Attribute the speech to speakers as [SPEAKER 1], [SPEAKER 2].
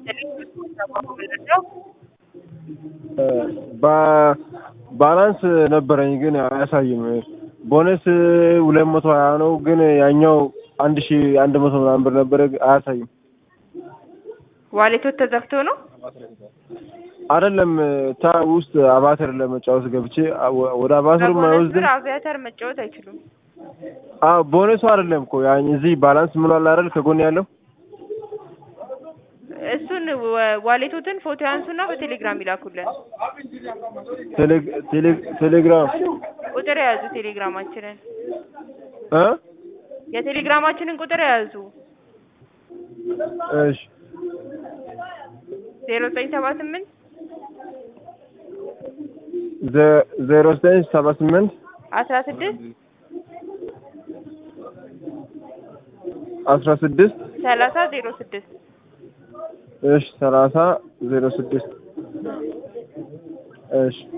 [SPEAKER 1] ባላንስ ነበረኝ ግን አያሳይም። ቦነስ ሁለት መቶ ሀያ ነው ግን ያኛው አንድ ሺ አንድ መቶ ምናምን ብር ነበረ አያሳይም።
[SPEAKER 2] ዋሌቶት ተዘግቶ ነው?
[SPEAKER 1] አይደለም ታ ውስጥ አቫተር ለመጫወት ገብቼ ወደ አቫተሩ
[SPEAKER 2] በቦነስ
[SPEAKER 1] ማይወስድም።
[SPEAKER 2] ብር አቪያተር መጫወት አይችሉም።
[SPEAKER 1] አዎ ቦነሱ አይደለም እኮ ያ እዚህ ባላንስ ምን አለ አይደል ከጎን ያለው
[SPEAKER 2] እሱን ወ- ዋሌቶትን ፎቶ ያንሱና በቴሌግራም ይላኩልን።
[SPEAKER 1] ቴሌ- ቴሌ- ቴሌግራም
[SPEAKER 2] ቁጥር የያዙ ቴሌግራማችንን
[SPEAKER 1] እ
[SPEAKER 2] የቴሌግራማችንን ቁጥር የያዙ
[SPEAKER 1] እሺ
[SPEAKER 2] ዜሮ ዘጠኝ ሰባ ስምንት
[SPEAKER 1] ዘ- ዜሮ ዘጠኝ ሰባ ስምንት
[SPEAKER 2] አስራ ስድስት
[SPEAKER 1] አስራ ስድስት
[SPEAKER 2] ሰላሳ ዜሮ ስድስት
[SPEAKER 1] እሺ ሰላሳ ዜሮ ስድስት እሺ